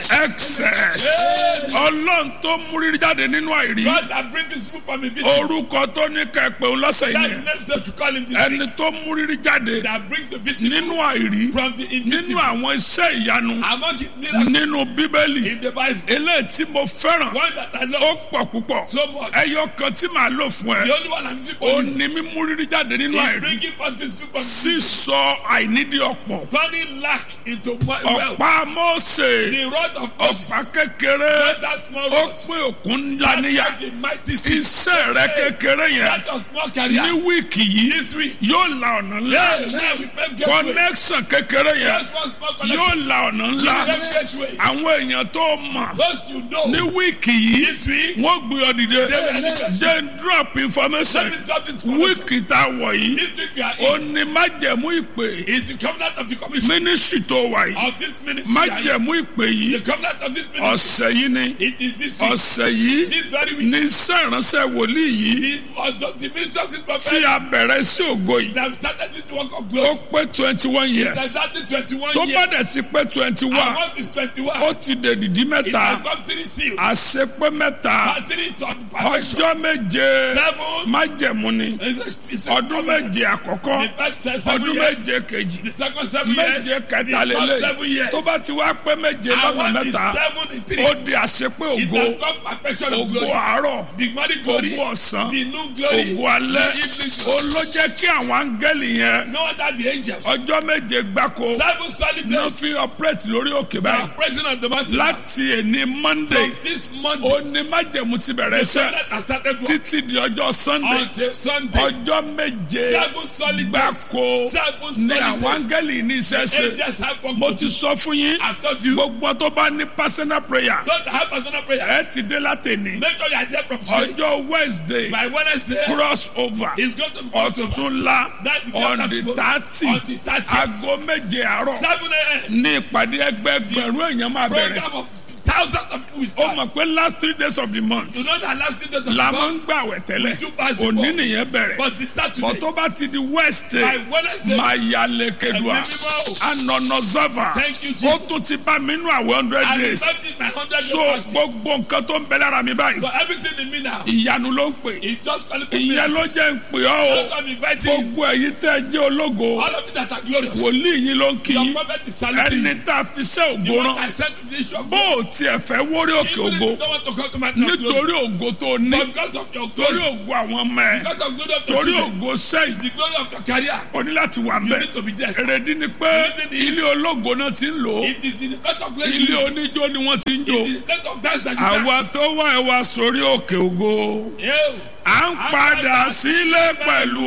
excess ọlọ́run tó múrí jáde nínú àìrí God that bring this people from invisible. orúkọ tó ní kẹpẹ òun lọ́sẹ̀ That's the yẹn next step you call him this ẹni week. tó múrí jáde That bring the visible nínú àìrí from the nínú invisible. àwọn iṣẹ́ ìyanu Among his miracles nínú bíbélì in the Bible. eléyìí tí mo fẹ́ràn One that I ó love pọ̀ púpọ̀ so much. ẹyọ kan tí màá lò fún The ẹ only one I'm using ó for you ní mímú rírí jáde nínú is àìrí bringing forth this people. sísọ àìnídìí ọ̀pọ̀ Turning lack into mo- wealth. ọ̀pá Mósè The rod of ọ̀pá Moses. kékeré Not that small ó rod. pín òkun ńlá That níyà like the mighty sea. iṣẹ́ rẹ kékeré yẹn That was small ní career. wíìkì yìí This week. yóò la ọ̀nà ńlá Yes, now we pave gateway. connection kékeré yẹn Just one small connection. yóò la ọ̀nà ńlá Pave gateway. àwọn èèyàn tó mọ̀ Those you know. ní wíìkì yìí This week. wọ́n gbé ọ dìde will- jẹ́ drop information Let me drop this information. wíìkì tá a wọ̀ yìí This week we are ó in. ní májẹ̀mú ìpè Is the covenant of the commission mínísítì tó wà yìí of this ministry. we are in. májẹ̀mú ìpè yìí The covenant of this ministry. ọ̀sẹ̀ yìí ni It is this week. ọ̀sẹ̀ yìí This very week. ní iṣẹ́ ìránṣẹ́ wòlíì yìí This was the, the ministry of this tí prophet a bẹ̀rẹ̀ sí ògo yìí that started this work of ó glory. pé twenty one That years started 21 tó bá dẹ̀ years. ti pé twenty And one what is 21? ó ti dèdìdí It mẹ́ta has got three seals. àṣepé mẹ́ta And three on ọjọ́ perfections. méje Seven. májẹ̀mú ni It's a, it's a ọdún covenant. méje àkọ́kọ́ The first seven ọdún years. méje kejì The second seven years. méje The kẹta third lélẹ̀ seven years. tó bá ti wá pé méje And lọ́nà what is mẹ́ta seven in three? ó di àṣepé It ògo has got perfection of ògo glory. àárọ̀ The morning glory. ògo ọ̀sán The new glory. ògo alẹ́ The evening ó glory. ló jẹ́ kí àwọn áńgẹ́lì yẹn No wonder the angels. ọjọ́ méje gbáko Seven solid náà days. fi operate lórí òkè The báyìí operation of the mountain. láti èní monday From this Monday. ó ní májẹ̀mú ti bẹ̀rẹ̀ The iṣẹ́ covenant has started work. títí di ọjọ́ sunday Until Sunday. ọjọ́ méje Seven solid days. gbáko Seven ní solid àwọn days. áńgẹ́lì ní iṣẹ́ ṣe Angels have work mo to ti do. sọ fún yín I've told you. gbogbo tó bá ní personal prayer Don't have personal ẹ prayers. ti dé látẹ̀ní Make sure you are there from today. ọjọ́ wednesday By Wednesday, cross over it's going to be Passover. ọ̀túnla That is on not the tomorrow. thirty On the 30th. aago méje àárọ̀ 7 a.m. ní ìpàdé ẹgbẹẹgbẹ̀rún èèyàn máa bẹ̀rẹ̀ Program of thousands of people will ó mọ̀ start. pé last three days of the month Do not allow students of la the máa ń month, gbàwẹ̀ tẹ́lẹ̀ We do pass before. òní nìyẹn bẹ̀rẹ̀ but they start bọ̀ today. tó bá ti di wednesday By Wednesday, máa ya lẹ́kẹ̀dùà Ẹ̀mí mímọ́. anọ̀nọ̀zọ́fà Thank you, ó Jesus. tún ti bá mi nú àwọn hundred I days remember my 100 so year fasting. gbogbo nǹkan tó ń bẹ lára mi báyìí So everything in me now ìyanu ló ń pè is just calling for ìyẹn ló miracles. jẹ́ ń pè ọ́ o Don't come inviting you. gbogbo èyí tẹ́ ẹ jẹ́ ológo All of you that are glorious. wòlíì yín ló ń kí Your yín prophet is saluting ẹni you. tá a fi ṣe The ògo one rán I sent to the issue of bó o tiẹ̀ fẹ́ wórí òkè Even if ògo you don't want to come to my glory. nítorí ògo tó ní But because of your torí glory, ògo àwọn ọmọ ẹ because of glory of your torí children, ògo sẹ́yìn the glory of your career, o ní láti wà you mbẹ need to be there. èrèdí ni pé The reason is- ilé ológo náà ti ń lò ó It is in the place of glory. ilé you sit. oníjó ni wọ́n ti ń jò It is the place of dance that you àwa dance. tó wá ẹ wá sórí òkè ògo Yeah. à ń padà sílé pẹ̀lú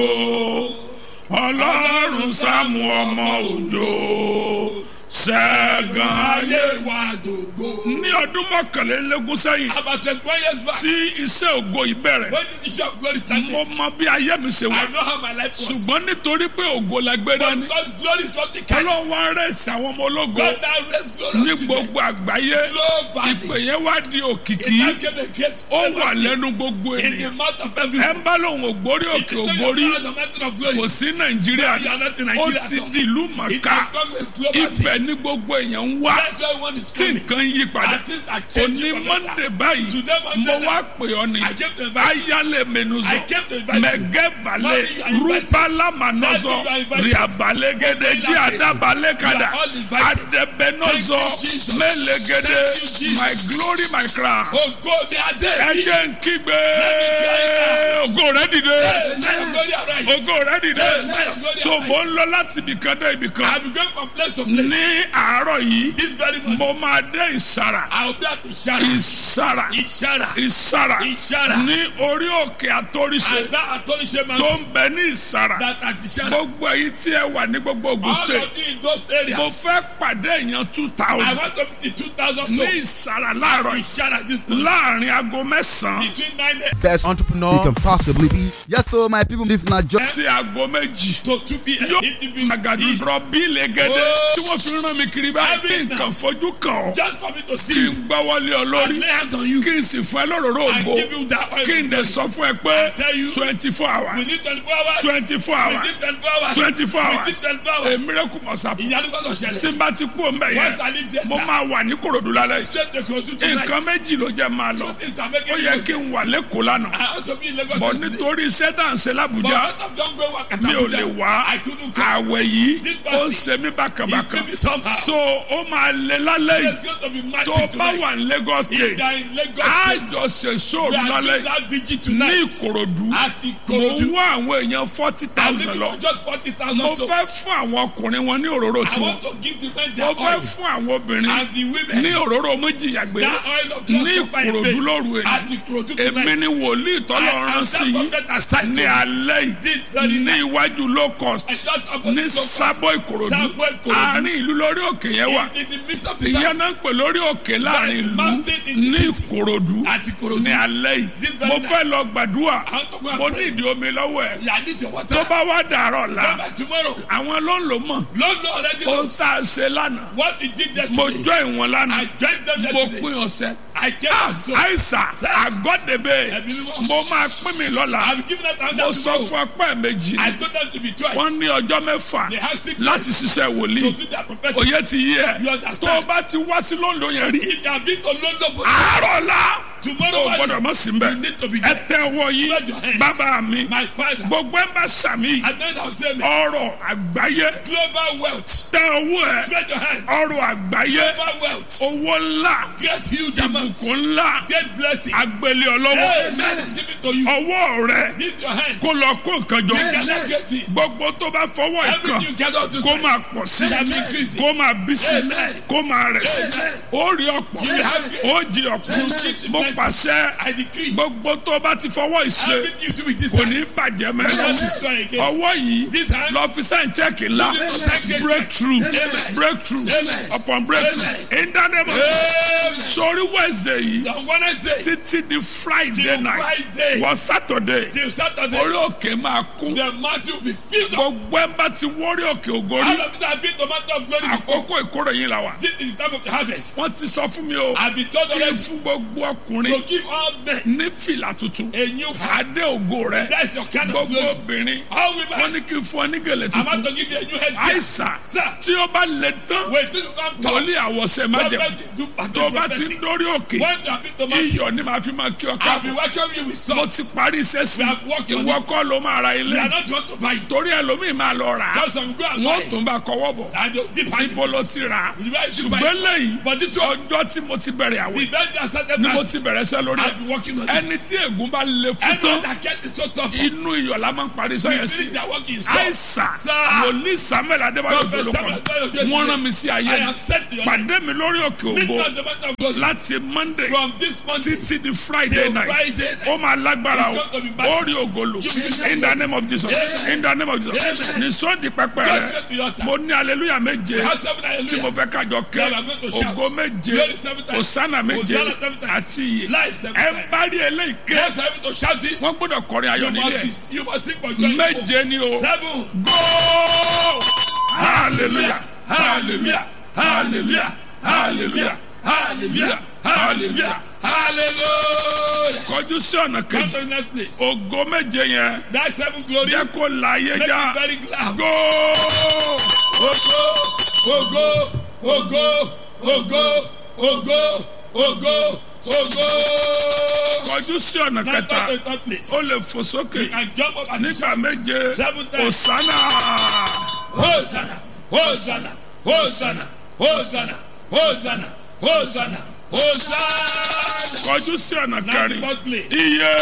ògo ọlọ́run sáàmù ọmọ òjò ṣẹ́gun ayé Ayé wa dògbò. ní ọdún mọ́kànlélógún sẹ́yìn About twenty-one years back, tí iṣẹ́ ògo yìí bẹ̀rẹ̀ when the issue of glory started, mo mọ bí ayé mi ṣe wà I know how my life was. ṣùgbọ́n nítorí pé ògo la gbé But dání because glory is what we carry. ọlọ́run wá rẹ̀sì àwọn ọmọ ológo God now raised glorious ní children. gbogbo àgbáyé Globally. ìpè yẹn wá di It òkìkí now gave a great ó wà famous lẹ́nu gbogbo in the ènìyàn mouth of ẹ everyone. ń bá lòun ògbórí It òkè is so ògbórí you are the mountain of glory. kò sí nàìjíríà You are not in ó Nigeria ti at all. di ìlú It mọ̀ká has become a global thing. ibẹ̀ ní gbogbo èèyàn ń wá That's why one is tí coming. nǹkan yí padà And things are òní changing for mọ́ndé better. báyìí Today, Monday, mo wá pè ọ́ ni I came to invite you. ayálẹ̀ mẹ́nuzọ I came to invite you. mẹ́gẹ́balẹ̀ Mommy, you are invited. rúbálámanọ́zọ Daddy, you are invited. ríabalẹ́gẹ́dẹ́ jí àdábalẹ́kadà You are all invited. àdẹ̀bẹ́nọ́zọ Thank you, Jesus. mẹ́lẹ́gẹ́dẹ́ Thank you, Jesus. my glory my crown Ògo mi adé. ẹjẹ ń kígbe ògo rẹ dìde Let your glory arise. ògo rẹ dìde Let your glory so mo ń arise. lọ láti ibìkan dé ibìkan I be going from place to place. ní àárọ̀ yìí This very morning, mo máa dé ìsàrà I will be at Ishara. ìsàrà Ishara. ìsàrà Ishara. ní orí òkè àtòrìṣe And that Atolishe tó mountain, ń bẹ ní ìsàrà that at Ishara. gbogbo èyí tí ẹ wà ní gbogbo Ògùn All state of you in those mo areas. fẹ́ pàdé èèyàn two I thousand want to be to 2,000 ní souls. ìsàrà láàárọ̀ yìí Ishara this morning. láàrin aago mẹ́sàn-án Between 9 a.m. best entrepreneur you can possibly be. Yes, so my people, this is not just sí aago méjì to 2 p.m. yóò in the evening. àgàdo Is- rọ̀bì lẹ́gẹ́dẹ́ Oh. tí wọ́n fi wọ́n rán mi kiri báyìí kí Every nǹkan fojú kàn ọ́ Just for me to see kí you. n gbá wọlé ọ lórí And lay hands on you. kí n sì fún ẹ lóróró And ògo give you that oil. kí n dẹ̀ sọ fún ẹ pé tell you, twenty four We hours need 24 hours. twenty four We hours need 24 hours. twenty four We hours need 24 a hours. miracle must happen Ìyanu gbọ́dọ̀ tí ṣẹlẹ̀. n bá ti kú òun bẹ̀ Once I yẹn leave this mo town, máa wà ní korodu lálẹ́ straight to Kogi tonight. nǹkan méjì ló jẹ́ máa lọ Two things are making ó me yẹ go kí n wà lẹ́kọ̀ọ́ lánàá I ought to be in Lagos bọ̀ yesterday. nítorí iṣẹ́ tá à ń ṣe But lábújá out of John Gray work at mi ò Abuja, lè wá I couldn't come. àwẹ̀ yìí This ó ń fasting, ṣe mí It bákàbákà took me somehow. so ó máa lé lálẹ́ yìí It's going to be tó massive bá tonight. wà ní Lagos If state they are in Lagos á State, jọ ṣe we sóòrù are lálẹ́ doing that vigil ní tonight. Ìkòròdú At mo Ikorodu. ń wá àwọn èèyàn forty I'm thousand looking lọ for just 40,000 mo souls. fẹ́ fún àwọn ọkùnrin wọn ní òróró I tiwọn want to give the men mo their fẹ́ oil. fún àwọn obìnrin And the women, ní òróró méjìyàgbé that oil of ní just supply in Ìkòròdú vain. lóru èyí At Ikorodu èmi tonight. ni wòlíì tọ́lọ̀ I rán am sí that yín prophet assigned ní to me. alẹ́ This yìí very ní night. iwájú low cost I just about ní to go sábọ̀ Ìkòròdú Sábọ̀ Ìkòròdú. àárín ìlú lórí òkè yẹn wà It's in the midst of the ìyẹn town. náà ń pè lórí òkè láàrin ìlú mountain in the ní city. Ìkòròdú At Ikorodu. ní alẹ́ This yìí very mo night. fẹ́ lọ gbàdúrà I want to go and mo pray. ní ìdí omi lọ́wọ́ ẹ̀ Yeah, I need your water. tó bá wá dàárọ̀ Come la back tomorrow. àwọn ló ń lò mọ̀ Lord Lord already ó knows tá a ṣe lánàá what we did mo yesterday. jọ ìwọ̀n lánàá I joined them mo yesterday. pín ọ̀sẹ̀ I came out so. àìsà àgọ́dẹ̀bẹ̀ Ẹ̀mí mímọ́. mo máa pín mi lọ́la I'm giving out mo another sọ tomorrow. fún ọpẹ́ méjì I told them to be twice. wọ́n ní ọjọ́ mẹ́fà They have six láti days ṣiṣẹ́ to wòlíì do their prophetic. òye ti yí ẹ You tó o understand? bá ti wá sí lóńdó yẹn rí If you have been to London, but àárọ̀ la tomorrow o gbọ́dọ̀ morning, mọ̀ sí mbẹ́ you need to be ẹ there. tẹ ọwọ́ yìí Spread your hands. bàbá mi My father. gbogbo ẹ bá sàmì And then I'll say, ọrọ̀ àgbáyé global wealth. tẹ ọwọ́ ẹ Spread your hands. ọrọ̀ àgbáyé Global wealth. owó ńlá Get huge amounts. ìbùkún ńlá Get blessing. agbélé ọlọ́wọ́ Amen is given to you. ọwọ́ rẹ This your hands. kó lọ kó nǹkan jọ You cannot get this. gbogbo tó bá fọwọ́ ìkan Everything you gather to kó máa pọ̀ sí Shall be increasing. kó máa bí sí Amen. kó máa rẹ̀ sí Amen. ó rí ọ̀pọ̀ You have grace. ó jí ọ̀pọ̀ You keep mo plenty. pàṣẹ I decree. gbogbo tó bá ti fọwọ́ ìṣe Everything you do with this kò ní hands. bàjẹ́ Don't mẹ́rin destroy again. ọwọ́ yìí This hands. lọ fi sẹ́yìn chẹ́ẹ̀kì ńlá Use it to thank God. breakthrough Amen. breakthrough Amen. upon breakthrough Amen. in that name of Amen. sori wednesday yìí On Wednesday títí di friday till night Friday wọ saturday till Saturday, orí òkè máa kún the mountain will be filled up. gbogbo ẹ̀ bá ti wọ́rí òkè ògórí All of it have been the mountain of glory before. àkókò ìkórè yìí la wà This is the time of the harvest. wọ́n ti sọ fún mi o I've been told kí n already fún gbogbo to ọkùnrin give all men ní fìlà tuntun a new hat. adé ògo rẹ That's your kind of gbogbo glory. obìnrin All wọ́n women, ní kí n fún ọ ní gèlè I'm about tuntun to give you a new head. àìsàn Sir, tí ó bá lè tán wait till you come talk. wòlíì àwọ̀sẹ̀ má jẹ̀ Prophet, do tó bá ti ń prophetic. dórí òkè When you have been the mountain, iyọ̀ ni màá fi máa kí ọ I'll be káàbọ̀ welcoming you with mo salt. ti parí iṣẹ́ sí We have worked on ìwọ it. kọ́ ló máa ra ilé We are not want to buy it. torí ẹlòmíì máa lọ rà á Just some go and buy wọ́n it. tún bá kọwọ́ bọ̀ And they'll dip hand níbo in ló it. ti rà á You buy it, you buy ṣùgbọ́n it. lẹ́yìn But this one, ọjọ́ tí mo ti bẹ̀rẹ̀ àwẹ̀ the day that started ni mo last, ti bẹ̀rẹ̀ iṣẹ́ lórí ẹ̀ I've been working on ẹni it. tí ègún bá le fún Everyone tán that get is so tough. inú iyọ̀ la máa ń parí iṣẹ́ We yẹn sí finish their work in salt. àìsàn Sir. wòlíì samuel adébáyọ̀ Prophet tó ló Samuel Adébáyọ̀ kọ́ wọ́n rán mi sí I ayé am sent to your pàdé mi lórí òkè Meet ògbó me on the mountain of glory. láti monday From this month títí di friday till night Friday. ó máa lágbára o It's going to be ó massive. rí ògolo You will in the name of jesus Amen. in the name of jesus Amen. ní sọ́ọ̀dì pẹpẹ Go rẹ straight to your altar. mo ní aleluya méje We have seven tí mo hallelujah. fẹ́ kájọ ké Now we are going to shout. ògo méje Glory seven times. òsánà méje Hosanna seven times. àti iye Life seven ẹ times. bá rí eléyìí ké Let's have it to shout this. wọ́n gbọ́dọ̀ kọrin ayọ̀ You nílé must, ẹ̀ be- you must sing for joy. méje ni o Seven. go hallelujah hallelujah hallelujah hallelujah hallelujah hallelujah Hallelujah. kọjú sí ọ̀nà Come kejì to the next place. ògo méje yẹn That seven glory. jẹ́ kó láyé Make já it very loud. go Ogo, ogo, ogo, ogo, ogo, ogo, ogo. kọjú sí ọ̀nà Now kẹta come to the third place. ó lè fò sókè And jump up and nígbà méje Seven times. òsánà Hosanna, Hosanna, Hosanna, Hosanna, Hosanna, Hosanna, Hosanna. kọjú sí ọ̀nà Now the kẹrin fourth place. iye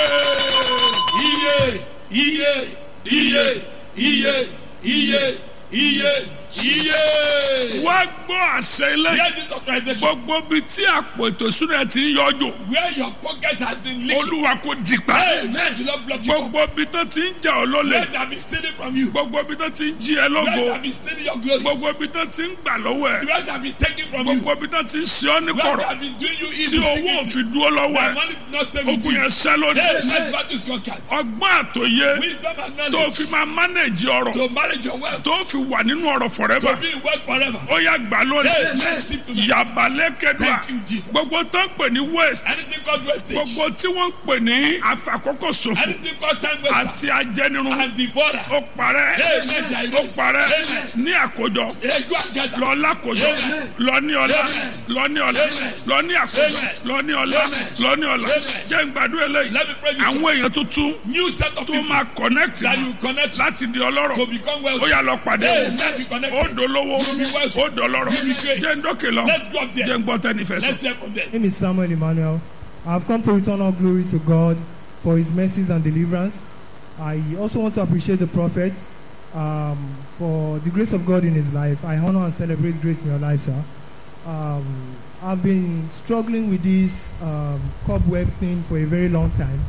Iye, iye, iye, iye, iye, iye, iye. wá gbọ́ àṣẹ ilé Hear this authorization. gbogbo bíi tí àpò ètò ìṣúná ti ń yọjò Where your pocket has been leaking. olúwa kò di pa Amen. Do not block you. gbogbo bíi tó ti ń jà ọ́ lólè Let that be stealing from you. gbogbo bíi tó ti ń jí ẹ Let lógo that be stealing your glory. gbogbo bíi tó ti ń gbà lọ́wọ́ ẹ Let that be taken from you. gbogbo bíi tó ti ń ṣe ọ́ ní Let kọ̀rọ̀ that be doing you tí evil. owó secretly. òfin dúró lọ́wọ́ That ẹ money did not stay with ogun you. yẹn ṣẹ́ lónìí Hey, let that is conquered. ọgbọ́n àtòyé Wisdom and tó knowledge fi máa mánéjì ọrọ̀ to manage your wealth. tó fi wà nínú ọrọ̀ forever To be in work forever. ó yá gbà Hey, lónìí let's receive tonight. yabalẹ̀ kẹdùà Thank you, Jesus. gbogbo tó ń pè ní waste Anything called wastage. gbogbo tí wọ́n ń pè ní àfàkókò ṣòfò Anything called time waster. àti ajẹnirun And devourer. ó parẹ́ Hey, let your ó erase. parẹ́ Amen. ní àkójọ Egu agada. lọ lákòjọ Amen. lọ ní ọlá Amen. lọ ní ọlá Amen. lọ ní àkójọ Amen. lọ ní ọlá Amen. lọ ní ọlá Amen. jẹ́ n gbàdúrà eléyìí Let me pray this. àwọn èèyàn tuntun New set of tó people máa connect that you connect láti di ọlọ́rọ̀ to become ó wealthy. yà lọ pàdé Hey, let's be connected. ó dolówó You be wealthy. ó dọlọ́rọ̀ You be great. jẹ́ n dókè lọ Let's go up jẹ́ there. n gbọ́ tẹ́nifẹ̀ sọ. Let's hear from them. My name is Samuel Emmanuel. I've come to return all glory to God for his mercies and deliverance. I also want to appreciate the prophet um, for the grace of God in his life. I honor and celebrate grace in your life, sir. Um, I've been struggling with this um, cobweb thing for a very long time.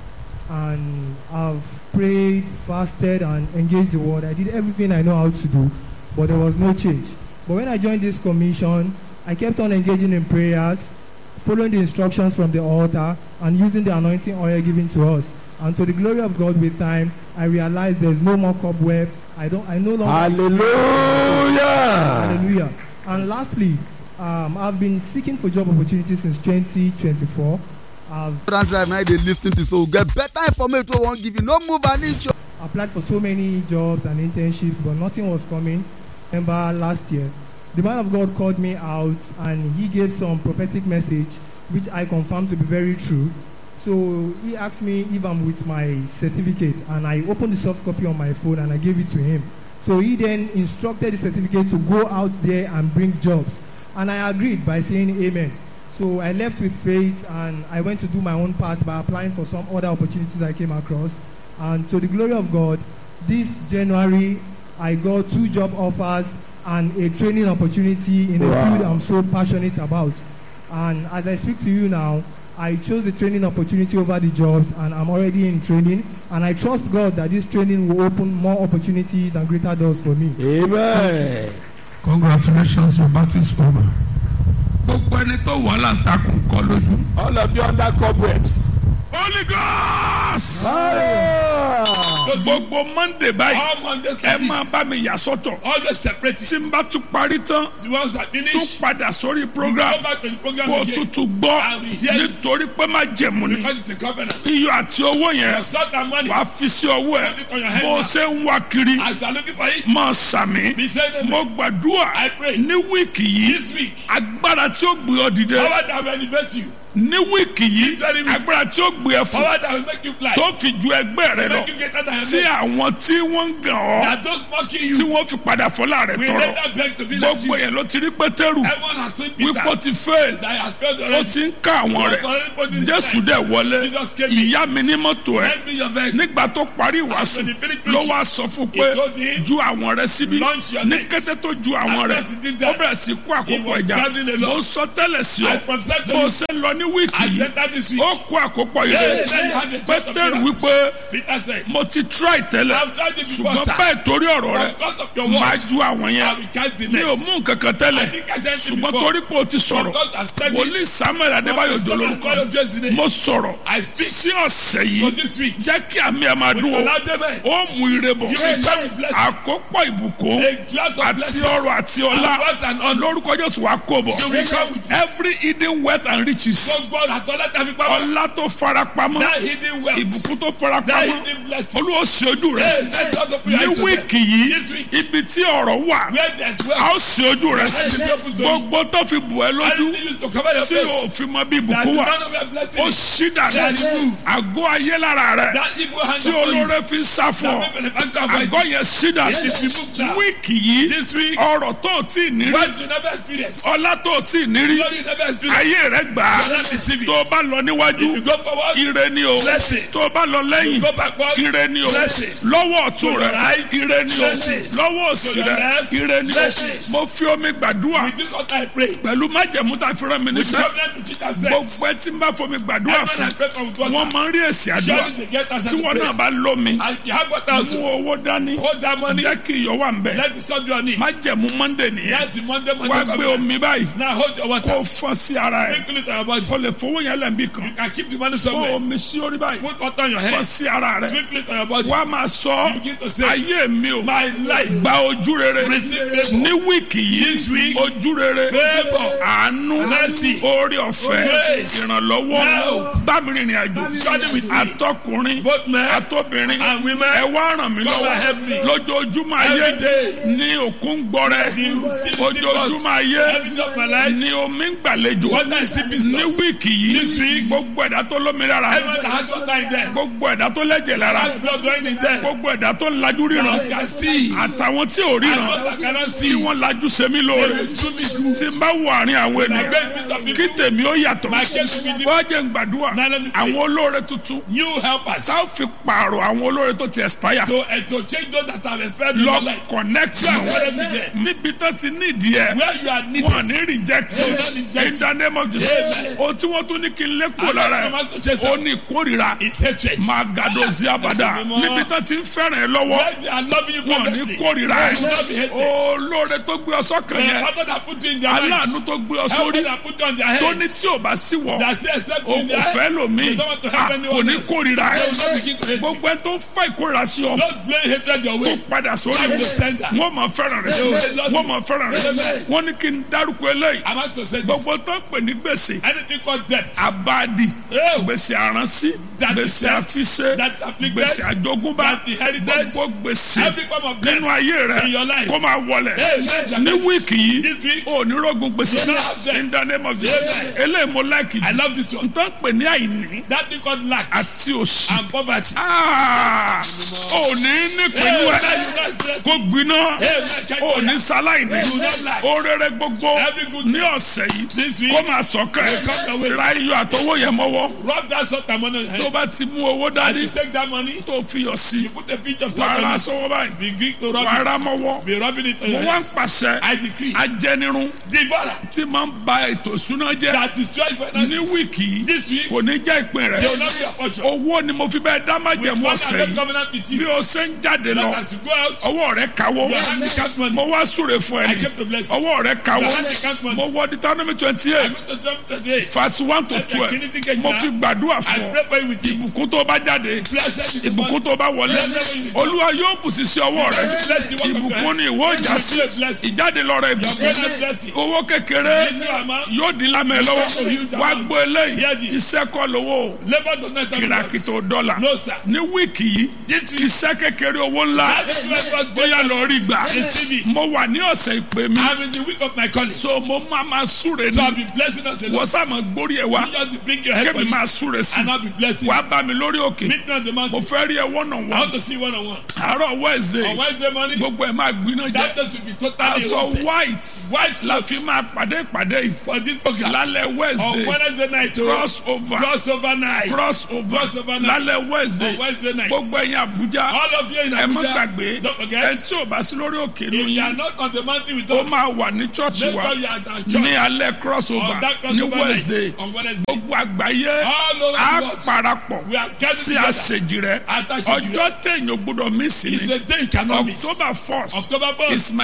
And I've prayed, fasted, and engaged the word. I did everything I know how to do, but there was no change. But when I joined this commission, I kept on engaging in prayers, following the instructions from the altar, and using the anointing oil given to us. And to the glory of God, with time, I realized there's no more cobweb. I don't. I no longer. Hallelujah. Hallelujah. And lastly, um, I've been seeking for job opportunities since 2024. I've Grand drive now they lis ten to so get better information wey wan give you no move an inch. o. applied for so many jobs and internships, but nothing was coming. Remember last year, the man of God called me out and he gave some prophetic message, which I confirmed to be very true. So he asked me if I'm with my certificate, and I opened the soft copy on my phone and I gave it to him. So he then instructed the certificate to go out there and bring jobs, and I agreed by saying amen. So I left with faith and I went to do my own part by applying for some other opportunities I came across. And to the glory of God, this January I got two job offers and a training opportunity in a Wow. field I'm so passionate about. And as I speak to you now, I chose the training opportunity over the jobs and I'm already in training. And I trust God that this training will open more opportunities and greater doors for me. Amen. congratulations your battle is over. gbogbo ẹni tó wà láǹtakùn kọ lójú. All of you under cobwebs. holy ghost. Hallelujah. gbogbo monday báyìí All Mondays ẹ like máa this. bá mi yà sọ́tọ̀ Always separate tí it. n bá tún parí tán The ones that tún finish, padà sórí you program go back to the program kó o again. tútù gbọ́ And we hear you. nítorí pé má jẹ̀mú ni Because it's a covenant. iyọ̀ àti owó yẹn You start that money. wàá fi sí ọwọ́ ẹ̀ Put it on your head bó o now. ṣe ń wá kiri As you are looking for it, máa sàmì be saying amen. mo gbàdúrà I pray. ní wíìkì yìí This week, agbára tí ó gbé ọ dìde power that will elevate you, ní wíìkì yìí Very weak. agbára tí ó gbé ẹ fún power that will make you fly, tó fi ju ẹgbẹ́ rẹ to lọ make you greater than your tí mates. àwọn tí wọ́n ń gàn ọ́ That those mocking tí you wọ́n fi padà fọlá rẹ̀ will tọrọ later beg to be like gbogbo you. yẹn ló ti rí pétérù Everyone has seen Peter wípé ó ti fail that has failed ó already. ti ń ká àwọn But rẹ̀ already put in his jésù life. dẹ̀ wọlé Jesus came in. ìyá mi ní mọ́tò ẹ̀ Lend me your vehicle. nígbà tó parí ìwàásù When he finished ló preaching, wá sọ fún he pé told him, ju àwọn rẹ̀ síbí "Launch your ní nets." kété tó ju àwọn And rẹ̀ as he did ó that, bẹ̀rẹ̀ sí kó he àkókò was ẹja gathering a lot. mo sọ tẹ́lẹ̀ sí I ọ prophesied to bó o you. ṣe ń lọ ní wíìkì I yìí said that this week. ó kó àkópọ̀ ire Yes, let's have a church of pétérù miracles. wípé Peter said, mo ti try tẹ́lẹ̀ I've tried it before, ṣùgbọ́n sir. bẹ́ẹ̀ torí ọ̀rọ̀ rẹ̀ Because of your máa words, ju àwọn I yẹn will cast the mi ò net. mú nǹkan kan tẹ́lẹ̀ I think I said it ṣùgbọ́n before. torí pé o ti sọ̀rọ̀ Because I've said wòlíì it. samuel adébáyò Because dolórúkọ Samuel just today. mo sọ̀rọ̀ I speak sí ọ̀sẹ̀ for yìí this week. jẹ́ kí àmì ẹ̀ máa dún o Allow them eh, ó mú ire bọ̀ You will come with blessing. àkópọ̀ ìbùkún a cloud of àti blessings. ọrọ̀ àti ọlá And wealth and honor. lórúkọ jésù wa kó bọ̀ You will come with it. every hidden wealth and riches Gbogbo ọ̀nà àtọ́lá tàbí pamọ́. ọlá tó fara pamọ́ That hidden wealth. ìbùkún tó fara That pamọ́ hidden blessing. olúwo ṣe ojú rẹ̀ Hey, let God open your ní eyes to them. wíìkì yìí This week. ibi tí ọ̀rọ̀ wà Where there's a ó wealth. ṣe ojú rẹ̀ Let it be open to gbogbo it. tó fi bù ẹ́ lójú Anything used to cover your tí o face. fi mọ bí That ìbùkún the wà man of your ó blessing. ṣí dànù That remove. àgọ́ ayé lára rẹ̀ That evil hand tí upon you. olóore fi ń sá fún ọ That benefactor avoid àgọ́ you. yẹn ṣí dànù Yes, it removed now. wíìkì yìí This week. ọrọ̀ tó o tí ì ní rí Wealth you never experience. ọlá tó o tí ì ní rí Glory you never experience. ayé rẹ̀ gbà á You will not receive it. tó o bá lọ níwájú If you go forward, ire ni o Blessings. tó o bá lọ lẹ́yìn go backwards. ire ni o Blessings. lọ́wọ́ ọ̀tún To your rẹ̀ right. ire ni o Blessings. lọ́wọ́ òsì To your rẹ̀ left. ire ni o Blessings. mo fi omi gbàdúrà With this what I pray. pẹ̀lú májẹ̀mú tá a fi rán mi With níṣẹ́ covenant which it has said. gbogbo ẹ tí n bá fomi gbàdúrà Everyone fún I pray for with wọn water. máa ń rí èsì àdúrà Surely they get answer tí to wọn prayer. náà bá lómi And you have water mú also. owó dání Hold that money. jẹ́ kí iyọ̀ wà ń bẹ̀ Let the sun be on it. májẹ̀mú monday nìyẹn That's the Monday wá Monday gbé omi covenant. báyìí Now hold your kó water. o fọ́n sí ara ẹ̀ Sprinkle it on your body. o lè fowó yẹn lẹ́nbí kan You can keep the money fún somewhere. omi sí orí báyìí Put water on your fọ́ head. sí ara rẹ Sprinkle it on your body. wá máa sọ You begin to say, ayé mi o My life. gba ojú rere Receive favour. ní wíìkì This yìí week, ojú rere Favour. àánú Mercy. orí ọ̀fẹ́ Grace. ìrànlọ́wọ́ Now. bámi rìnrìn àjò Journey with me. àtọkùnrin Both men àtobìnrin and women. ẹ wá ràn mí Come and help me. lọ́wọ́ lójoojúmọ́ ayé Every day. ní òkun gbọ́rẹ́ The sea- ojoojúmọ́ ayé Every day of my life. ní omi ń gbàlejò Water is sipping ní stores. wíìkì This yìí week. gbogbo ẹ̀dá tó lómi lára Everyone that has water in them. gbogbo ẹ̀dá tó lẹ́jẹ̀ lára Has blood running in them. gbogbo ẹ̀dá tó lajú ríran You can see. àtàwọn tí ò And ríran those that cannot tí see. wọ́n lajú sẹ́mi They lóore will do me good. tí n bá wọ àárín àwọn And I ènìyàn beg you of kí people. tèmi ó yàtọ̀ My case will be wọ́n jẹ́ ń gbàdúrà Now let me pray. àwọn olóore tuntun New helpers. tá ò fi pààrọ̀ àwọn olóore tó ti expire To, uh, to change those that have expired in your lọ life. connect You are wọn currently there. níbi tó ti ní ìdí ẹ Where you are needed. wọn ní reject They will not reject in the name of Jesus Amen. ohun tí wọ́n tún ní kí n lé kúrò And lára that ẹ command to chase ó out ní ìkórìíra is hatred. máa gàdó sí àbàdà Mímọ́. níbi tó ti ń fẹ́ràn ẹ lọ́wọ́ Where they are loving you wọn ní perfectly. kórìíra They will not be ẹ hated. olóore tó gbé ọ sọ́kàn The yẹn father that put you in their aláàánú minds. tó gbé ọ Help sórí that put you on their tó ní heads. tí ò bá sí wọ That say except o in kò their fẹ́ lòmíì They don't want to Ah, help kò anyone ní else. kórìíra They will not ẹ begin to hate you. gbogbo ẹ tó ń fa ìkórìíra sí ọ Don't blame hatred your kó way. padà sórí Back wọn to sender. wọn máa fẹ́ràn rẹ wọn máa fẹ́ràn rẹ Amen. wọn ní kí n dárúkọ eléyìí I'm about to say this. gbogbo tó ń pè ní gbèsè Anything called debt. abadi Oh. gbèsè àránsí That gbèsè is debt. àfiṣe That afflicted. gbèsè àjogúnbá That inherited. gbogbo gbèsè Every form of debt. nínú ayé rẹ in your life. kó máa wọlé Amen. ní wíìkì yìí This week. ò ní rògùn gbèsè You don't have debt. in the name of Jesus Amen. eléyìí mo láìkì I jù love this one. n tó ń pè ní àìní That thing called lack àti òṣì and poverty. Ah, ò ní nípinnu Amen. ẹ You guys bless kó me. gbiná Amen. Check ò your ní life. sáláìní You don't lack. orere gbogbo Every good ní thing. ọ̀sẹ̀ yìí This week. kó máa sọ̀kẹ́ come your way. ra iyọ̀ àtọwọ́ yẹn mọ́wọ́ Rub that salt and money on your tó head. bá ti mú owó And dání you take that money. tó fi yọ̀ sí You put a pinch of salt wàá ra on it. sọ́wọ́ báyìí Begin to rub wàá ra it. mọ́wọ́ Be rubbing it on mo your wá head. ń pàṣẹ I decree. ajẹnirun Devourer tí máa ń ba ètò ìṣúná jẹ́ that destroy ní finances. wíìkì yìí This week. kò ní jẹ́ ìpín rẹ̀ They will not be your portion. owó ni mo fi bẹ́ẹ̀ dá With májẹ̀mú one ọ̀sẹ̀ and yìí covenant with bí you. o ṣe ń jáde lọ That as you go out. ọwọ́ rẹ̀ kawó Your hand becomes money. mo wá súre fún I ẹni kept the blessing. ọwọ́ rẹ̀ kawó Your hand becomes money. mo wọ Deuteronomy twenty I eight go to John 28. verse one to Ẹ̀jẹ̀ twelve kìíní sí kejìlá. mo fi gbàdúrà I fún ọ pray for you with it. ìbùkún tó bá jáde Blessed is the ìbùkún one. tó bá wọlé olúwa yóò bù sí sí ọwọ́ rẹ Bless the work of ìbùkún your ni ìwọ ìjà sí Blessing. ìjáde lọ rẹ Your ìbùkún present blessing. owó kékeré Little amount. yóò dín lámẹ lọ́wọ́ wá gbọ́ eléyìí Hear this. iṣẹ́ kọ́ lówó Labour does not have kìràkìtò dọ́là No, sir. ní wíìkì yìí iṣẹ́ kékeré owó ńlá That is why God bóyá lọ rí gbà Receive it. mo wà ní ọ̀sẹ̀ ìpè mi I'm in the week of my calling. So so mo máa ma súre I'll ní be blessing us a wọ́n lot. sá ma gbórí ẹ̀ wá You just bring your head for kébì you. máa súre sí And I'll be blessing. wàá bá mi lórí òkè Meet me on the mo mountain. fẹ́ rí ẹ wọ́nà I wọ́n want to see one on one. àárọ̀ On wẹ́ẹ̀sẹ̀ Wednesday morning, gbogbo ẹ̀ máa gbiná jẹ́ that place will be totally aṣọ empty. white White la clothes fi máa pàdé ìpàdé yìí for this program. lálẹ́ On wẹ́ẹ̀sẹ̀ Wednesday night, oh, cross over crossover night. cross over Crossover night. lálẹ́ On wẹ́ẹ̀sẹ̀ Wednesday night. gbogbo ẹ̀yin Àbújá All of you in ẹ má Abuja, gbàgbé don't ẹ forget, tí ò bá sí lórí òkè if ló you are yín not on the mountain with ó us, máa wà ní chọ́ọ̀chì make wa sure you are at our ní church. alẹ́ cross over On that ní crossover wẹ́ẹ̀sẹ̀ night, on Wednesday. gbogbo àgbáyé All over á the world. parapọ̀ We are gathered sí together. àṣejì rẹ At Àṣejì rẹ. ọjọ́ téèyàn gbọ́dọ̀ mí sí It's ni the day you cannot miss. October first October 1st. is my